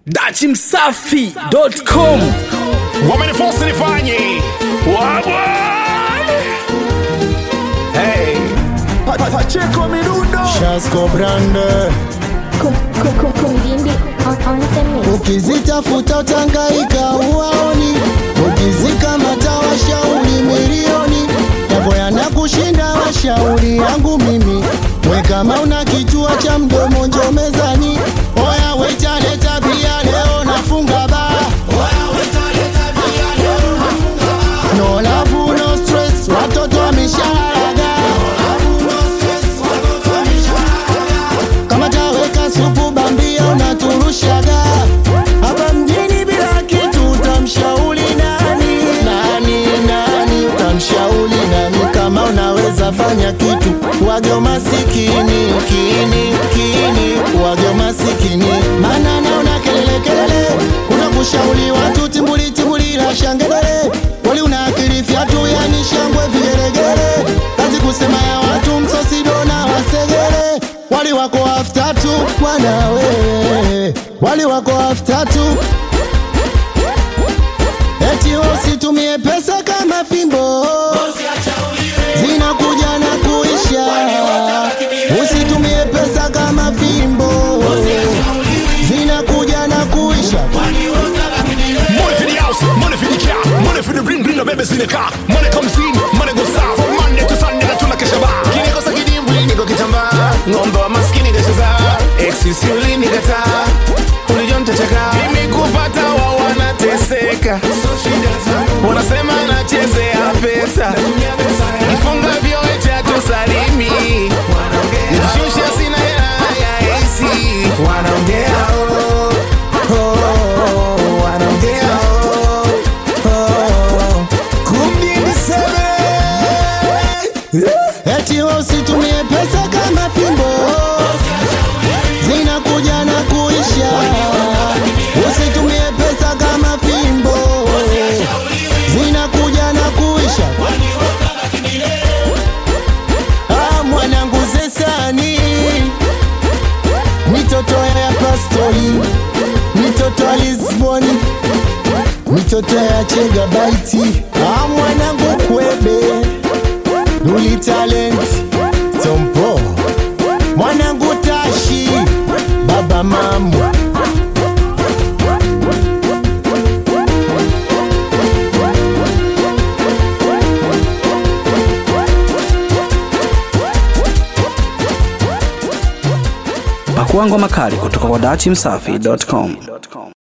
dachimsafi.com wamenifosi nifanye wabwa hey. Pacheco Mirundo Shasko Brande Kumdindi on, on the mix. ukizitafuta utangaika uwaoni, ukizikamata washauri milioni yako yanakushinda washauri yangu mimi. We kama una kichwa cha mdomo njo mezani, oya wetaleta bia leo nafunga baa No love, no stress, watoto wameshalaga kama taweka supu bambia unaturushaga hapa mjini bila kitu utamshauri nani nani nani utamshauri nani kama unaweza fanya kitu wage masikini kini kini wage masikini maana naona kelele kelele kuna kushauri watu timbuli timbuli la shangelele wali una akili fyatu yani shangwe vigelegele kazi kusema ya watu msosido na wasegele wali wako after tu bwana wewe wali wako after tu eti usitumie pesa kama fimbo zinakuja na kuisha usitumie pesa kama fimbo zinakuja na kuisha Money for the house, money for the car, money for the bling bling, the babies in the car. Money comes in, money goes out. From Monday to Sunday, na tunakesha bar. Kinikosa kidimbwi, niko kitambaa. Ng'ombe wa maskini kacheza. Exisi ulinikataa. Ulijua nitacheka. Mimi kupata wao wanateseka. Wanasema nachezea pesa. Kifunga vyo eti hatusalimi. Nikishusha sina hela ya AC. Wanaongea oh, oh, wanaongea oh, oh. Kumbi niseme. eti usitumie pesa kama fimbo zinakuja na kuisha usitumie pesa kama fimbo zinakuja na kuisha ah, mwanangu zesani mitoto ya pastori mitoto ya lisboni mitoto ya chegabaiti ah, mwanangu kwebe Luli Talent Tompo Mwanangu Tashi Baba Mamu pakua ngoma kali kutoka kwa dachimsafi.com